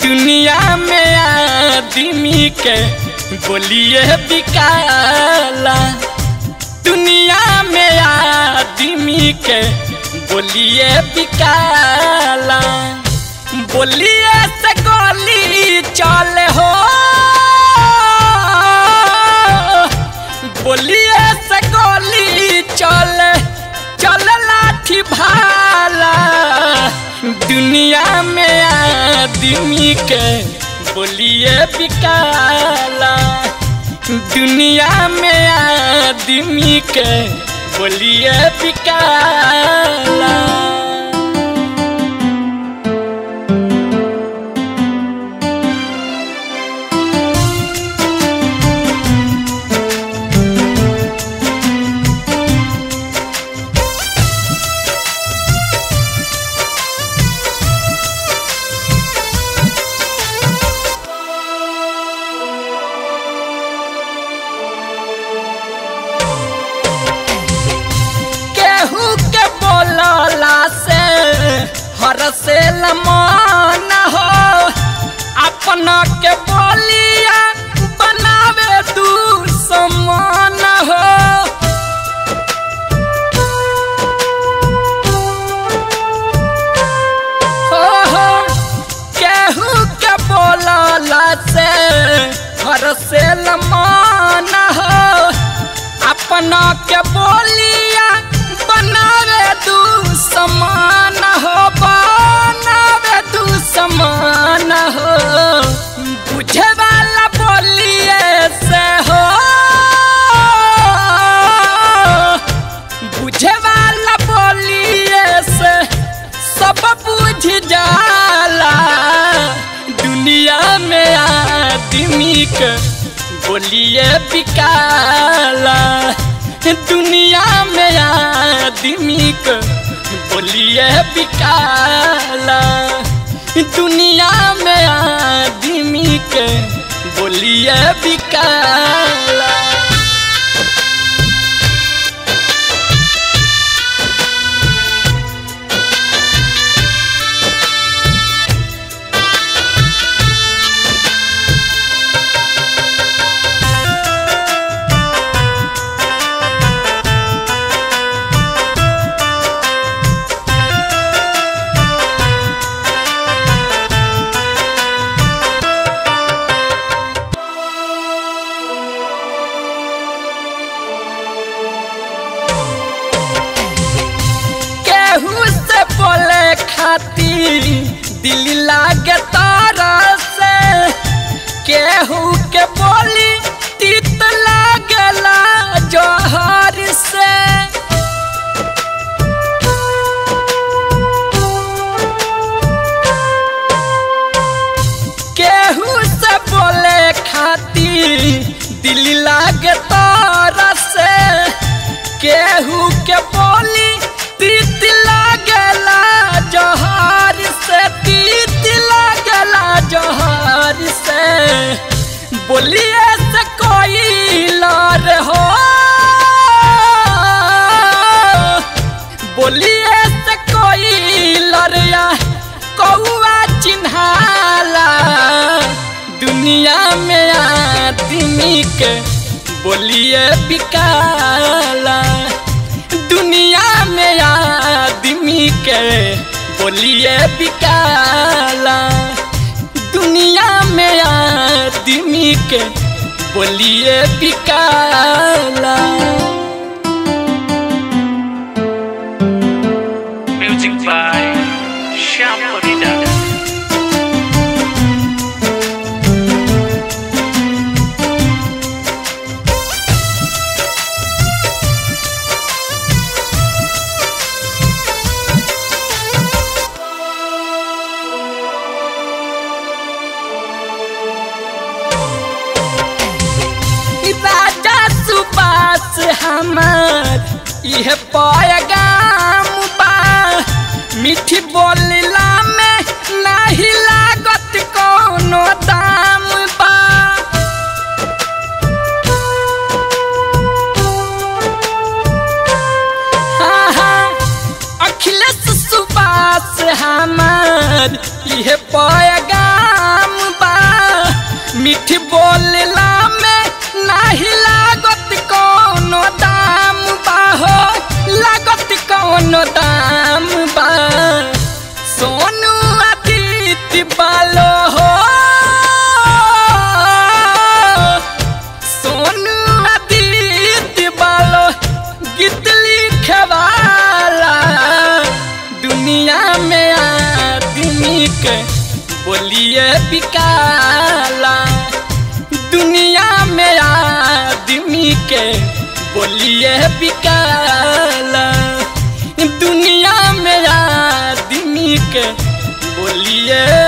दुनिया में आदमी के बोलिए बिकाला दुनिया में आदमी के बोलिए बिकाला बोलिए से गोली चले हो बोलिए से गोली चले चल लाठी भाला दुनिया में आदमी के बोलिए बिकाला दुनिया में आदमी के बोलिए बिकाला केहू के बोलला से हर से लमान हो अपना के बोलिया बनावे दू समान हो हो हो केहू के बोलला से हर से लमान हो अपना के बोलिया बनावे दू समान हो बनावे दू समान हो बुझे वाला बोलिए से हो बुझे वाला बोलिए से सब बुझ जाला दुनिया में आदमी के बोलिए बिकाला दुनिया में आदमी के बोलिए बिकाला दुनिया में आदमी के बोलिए बिकाला केहू से बोले खातिर दिल लागे तारा से केहू के बोली तीत लागला जोहर से केहू से बोले खातिर दिल लागे तारा से केहू के बोली तीत लागला जोहर से तीत लागला जोहर से बोलिए से कोई लार हो बोलिए से कोई लरिया कौआ चिन्हाला दुनिया में आदमी के बोलिए बिकाला दुनिया में आदमी के बोलिए बिकाला दुनिया में आदमी के बोलिए बिकाला Music by Shyam Parida. राजा सुपास हमार यह पैगाम बा मीठी बोलला में नहीं लागत कोनो दाम बा हाँ, हाँ, अखिलेश सुबास हमार यह पैगाम बोलला में नाही लागत कौनो दाम बा हो लागत कौनो दाम बा सोनू अतीत बालो हो सोनू अतीत बालो गीत लिखे वाला दुनिया में आदमी के बोलिए बिकाला दुनिया में आदमी के बोलिए बिकाला दुनिया में आदमी के बोलिए